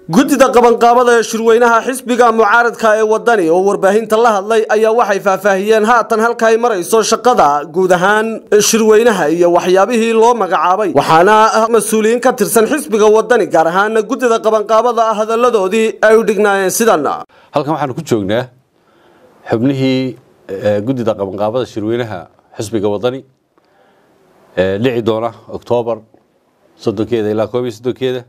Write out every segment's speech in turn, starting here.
guddida qabanqaabada ee shirweynaha xisbiga mucaaradka ee wadani oo warbaahinta la hadlay ayaa waxay faahfaahiyeen haatan halka ay marayso shaqada guud ahaan shirweynaha iyo waxyaabihii loo magacaabay waxaana mas-uuliyiin ka tirsan xisbiga wadani gaar ahaana guddida qabanqaabada hadalladoodii ay u dhignaayeen sidan halkan waxaanu ku joognaa xubnihii guddida qabanqaabada shirweynaha xisbiga wadani dhici doona oktoobar soddonkeeda ilaa koob iyo soddonkeeda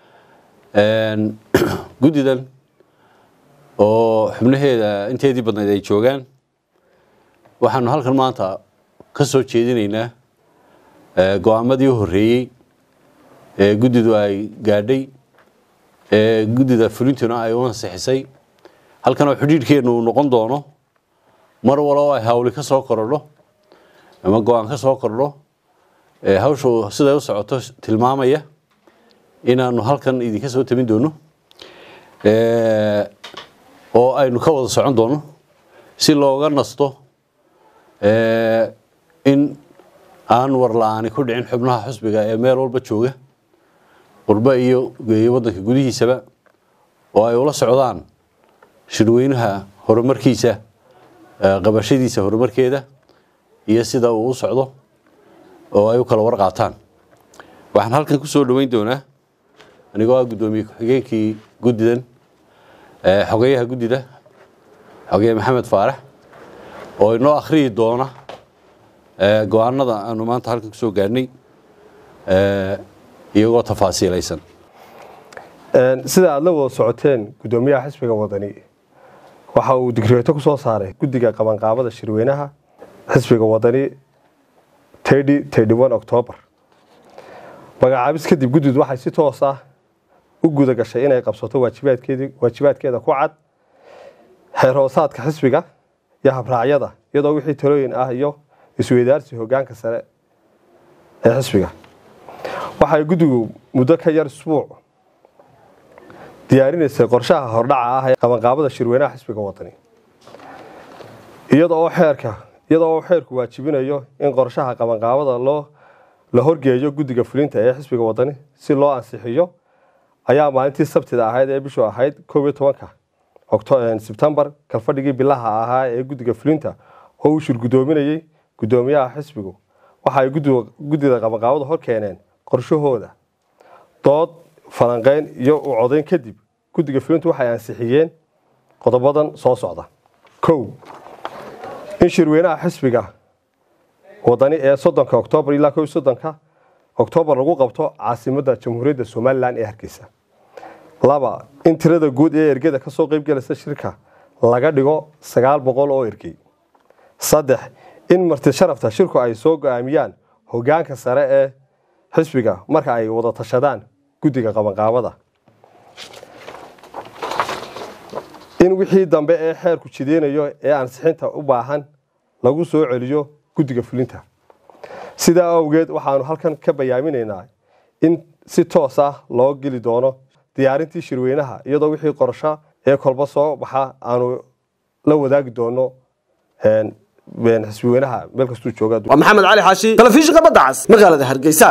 guddidan oo xubnaheeda inteedii badnayd ay joogaan waxaanu halkan maanta ka soo jeedinaynaa go-aamadii u horreeyey ee guddidu ay gaadhay ee guddida fulintuna ay u ansixisay halkan oo xidhiidhkeennu uu noqon doono mar walo ay hawli ka soo korodho ama go-aan ka soo kordho hawshu siday u socoto tilmaamaya inaanu halkan idinka soo tamin doono oo aynu ka wada socon doono si looga nasto in aan war la-aani ku dhicin xubnaha xusbiga ee meel walba jooga qurbo iyo iyo waddanka gudihiisaba oo ay ula socdaan shirweynaha horumarkiisa qabashadiisa horumarkeeda iyo sida uu u socdo oo ay u kala war qaataan waxaan halkan ku soo dhoweyn doonaa anigoo ah guddoomiye ku-xigeenkii guddidan xogeyaha guddida xogeeye maxamed faarax oo inoo akhriyi doona go-aanada aanu maanta halkan kusoo gaadhnay iyagoo tafaasiilaysan sida aada la wada socoteen guddoomiyaha xisbiga wadani waxa uu digreeto ku soo saaray guddiga qabanqaabada shirweynaha xisbiga wadani octoobar magacaabis kadib guddidu waxay si toos ah u guda gashay inay qabsato waajibaadkeeda ku cad xeer hoosaadka xisbiga iyo habraacyada iyadoo wixii talooyin ah iyo isweydaarsi hogaanka sare ee xisbiga waxay guddigu muddo ka yar isbuuc diyaarinaysay qorshaha hordhaca ah ee qabanqaabada shirweynaha xisbiga wadani iyadoo xeerka iyadoo uu xeerku waajibinayo in qorshaha qabanqaabada loo la horgeeyo guddiga fulinta ee xisbiga wadani si loo ansixiyo ayaa maalintii sabtida ahayd ee bishu ahayd koob iyo tobanka sebtembar kalfadhigii bilaha ahaa ee guddiga fulinta oo uu shirgudoominayey guddoomiyaha xisbigu waxa ay guddida qabanqaabada hor keeneen qorshahooda dood falanqeyn iyo u codayn kadib guddiga fulintu waxay ansixiyeen qodobadan soo socda kow in shirweynaha xisbiga wadani ee soddonka oktoobar ilaa ko soddonka oktoobar lagu qabto caasimadda jamhuuriyadda somalilan ee hargeysa laba in tirada guud ee ergeda kasoo qeybgelaysa shirka laga dhigo sagaal boqol oo ergey saddex in marti sharafta shirku ay soo go-aamiyaan hogaanka sare ee xisbiga marka ay wada tashadaan guddiga qabanqaabada in wixii dambe ee xeerku jideynayo ee ansixinta u baahan lagu soo celiyo guddiga fulinta sidaa awgeed waxaanu halkan ka bayaaminaynaa in si toos ah loo geli doono diyaarintii shirweynaha iyadoo wixii qorsho ee kolba soo baxa aanu la wadaagi doono xisbiweynaha meel kastuu jooga waa maxamed cali xaashi telefishinka badda cas magaalada hargeysa